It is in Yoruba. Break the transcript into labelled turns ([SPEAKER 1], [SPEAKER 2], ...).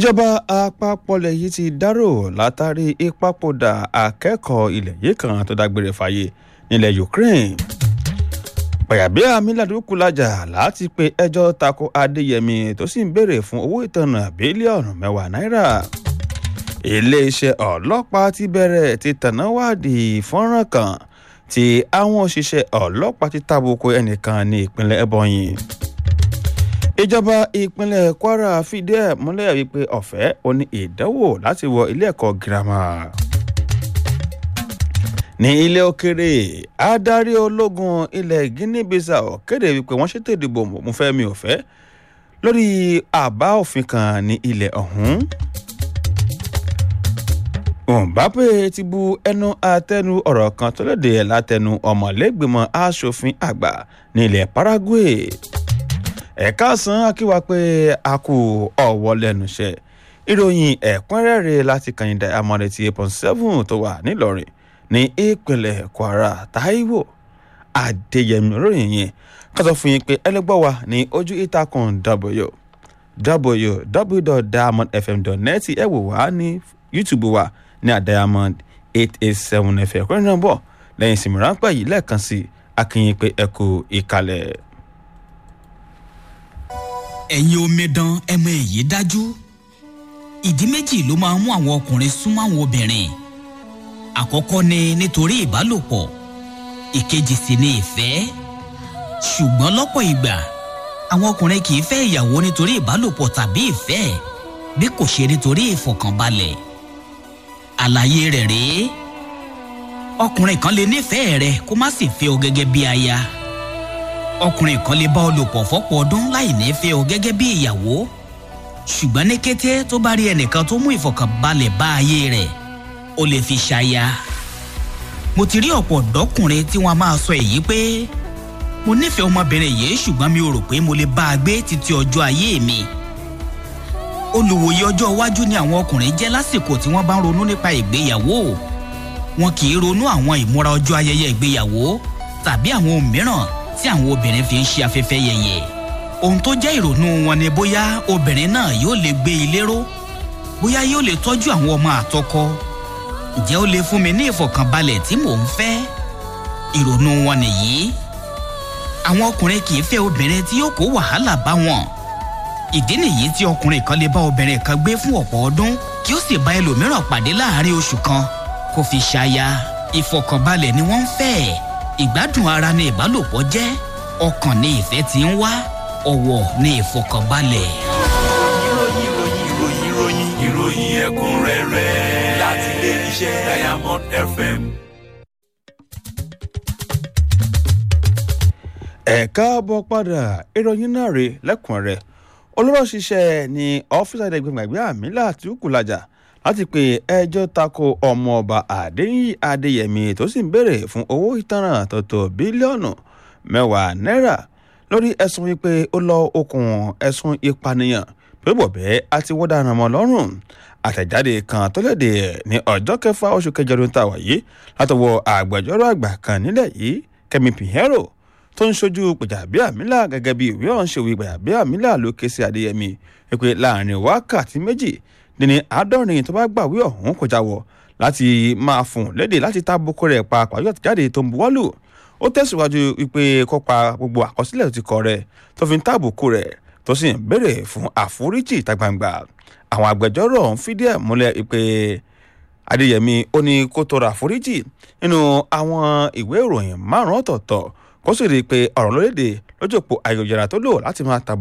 [SPEAKER 1] ìjọba àpapọ̀ ilẹ̀ yìí ti dárò látàrí ìpapòdà akẹ́kọ̀ọ́ ilẹ̀ yìí kan tó dágbére fáyé nílẹ̀ Ukraine Gbàyàbíà Míládù Kúlájà láti pe ẹjọ́ tako Adéyẹmí tó sì ń béèrè fún owó ìtanràn bílíọ̀nù mẹ́wàá náírà iléeṣẹ́ ọlọ́pàá ti bẹ̀rẹ̀ ti tẹ̀náwádìí fọ́nrán kan tí àwọn òṣìṣẹ́ ọlọ́pàá ti tàbùkù ẹnìkan ní ìpínlẹ̀ Ebonyi ìjọba ìpínlẹ̀ Kwara fìdí ẹ̀ múlẹ̀ wípé ọ̀fẹ́ ò ní ìdánwò láti wọ ilé ẹ̀kọ́ girama ní ilé òkèrè adarí ológun ilẹ̀ Guinea Bissau kéde wípé wọ́n ṣètò ìdìbò mọ̀fẹ́mi ọ̀fẹ́ lórí àbá òfin kan ní ilẹ̀ ọ̀hún. Mbappe ti bu ẹnu àtẹnu ọ̀rọ̀ kan tó lédè látẹnu ọmọlẹ́gbẹ̀mọ aṣòfin àgbà ní ilẹ̀ Paraguay ẹ̀ka san akíwa pé a kú ọ̀wọ́ lẹ́nu iṣẹ́ ìròyìn ẹ̀kúnrẹ́rẹ́ láti kàn dá amọ̀rẹ́ ti eight point seven tó wà nílọrin ní ìpínlẹ̀ Kwara Táíwò Adéyẹmí ròyìn yẹn ká sọ fún yín pé ẹlẹgbọ́ wa ní ojú ìtàkùn w www.diamondfm.net ẹ wò wá ní YouTube wa ní àdiamond eight eight seven fm kúrẹ́ náà bọ̀ lẹ́yìn ìsinmi ráńpẹ́ yìí lẹ́ẹ̀kan sí akínyìn pé ẹ kú ìkàlẹ̀
[SPEAKER 2] ẹ̀yin omidan ẹ mọ èyí dájú ìdí méjì ló máa ń mú àwọn ọkùnrin súnmọ́ àwọn obìnrin àkọ́kọ́ ni nítorí ìbálòpọ̀ ìkejì sì ni ìfẹ́ ṣùgbọ́n lọ́pọ̀ ìgbà àwọn ọkùnrin kì í fẹ́ ìyàwó nítorí ìbálòpọ̀ tàbí ìfẹ́ bí kò ṣe nítorí ìfọ̀kànbalẹ̀ àlàyé rẹ̀ rèé ọkùnrin kan lè nífẹ̀ẹ́ rẹ kó má sì fẹ́ ọ gẹ́gẹ́ bí aya ọkùnrin kan lè bá ọ lò pọ̀ fọ́pọ̀ ọdún láì ní fẹ́ ọ gẹ́gẹ́ bí ìyàwó ṣùgbọ́n ní kété tó bá rí ẹnìkan tó mú ìfọ̀kànbalẹ̀ bá ayé rẹ̀ ó lè fi ṣaya mo ti rí ọ̀pọ̀ ọ̀dọ́kùnrin tí wọ́n máa sọ èyí pé mo nífẹ̀ẹ́ ọmọbìnrin yìí ṣùgbọ́n mi ò rò pé mo lè bá a gbé títí ọjọ́ ayé mi olùwòye ọjọ́ iwájú ni àwọn ọkùnrin jẹ́ lásìkò tí wọ́n bá ń ronú nípa ìgbéyàwó wọn kì í ronú àwọn ìmúra ọjọ́ ayẹyẹ ìgbéyàwó tàbí àwọn ohun mìíràn tí àwọn obìnrin fi ń ṣe afẹ́fẹ́ yẹyẹ ohun tó jẹ́ ìrònú wọn ni bóyá obìnrin náà yóò lè gbé ilé ró bóyá yóò lè tọ́jú àwọn ọmọ àtọkọ ǹjẹ́ ó lè fún mi ní ìfọ̀kànbalẹ̀ tí mò ń fẹ́ ìrònú wọn nìyí àwọn ọkùnrin kì í fẹ́ obìnrin tí yóò kó wàhálà bá wọn ìdí nìyí tí ọkùnrin kan lè bá obìnrin kan gbé fún ọ̀pọ̀ ọdún kí ó sì bá ẹlòmíràn pàdé láàárín oṣù kan kó fi ṣaya ìfọ̀kànbalẹ̀ ni wọ́n ń fẹ́ ìgbádùn ara ni ìbálòpọ̀ jẹ́ ọkàn ni ìfẹ́ ti ń wá ọ̀wọ̀ ni ìfọ̀kànbalẹ̀.
[SPEAKER 3] ìròyìn ìròyìn ìròyìn ìròyìn ìròyìn ẹ̀kúnrẹ́rẹ́ láti ilé iṣẹ́ Diamond FM.
[SPEAKER 1] ẹ káàbọ̀ padà ìròyìn náà rè lẹ́kùnrẹ́rẹ́ olóró ṣiṣẹ́ ní ọ́fíìsì àdẹ́gbẹ̀gbẹ̀ àmìlà tí ó kù lajà láti pe ẹjọ́ tako ọmọọba Adéyìn Adéyẹmí tó sì ń béèrè fún owó ìtanràn tó tó bílíọ̀nù mẹ́wàá náírà lórí ẹ̀sùn wípé ó lọ okùn ẹ̀sùn ìpànìyàn pé bọ̀bẹ́ àti wọ́n dáná mọ́ lọ́rùn àtẹ̀jáde kan tó léde ní ọjọ́ kẹfà oṣù kẹjọ ọdún tá a wà yìí látọwọ́ àgbẹjọ́rò àgbà kan nílẹ̀ yìí Kẹ́mi Pinheiro tó ń ṣojú Gbajabiamila gẹ́gẹ́ bí ìwé ọ̀hún ṣe wí Gbajabiamila ló ké sí Adéyẹmí wípé láàrin wákàtí méjì dín ní àádọ́rin tó bá gbàwé ọ̀hún kọjá wọ̀ láti máa fún léde láti tábùkù rẹ̀ pa pàjọ àtìjáde tó ń buwọ́lù ó tẹ̀síwájú wípé kópa gbogbo àkọsílẹ̀ tó ti kọ rẹ̀ tó fi ń tábùkù rẹ̀ tó sì ń béèrè fún àforíjì ìta gbangba àwọn agbẹjọ́rò ọ̀hún fìdí ẹ̀ múlẹ̀ wípé Adéyẹmí ó ní kó tọrọ àforíjì nínú àwọn ìwé ìròyìn márùn-ún ọ̀tọ̀ọ̀tọ̀ kó sì rí i pé ọ̀rọ̀ lórílẹ̀‐èdè lójú òpó ayélujára tó lò láti máa tàbí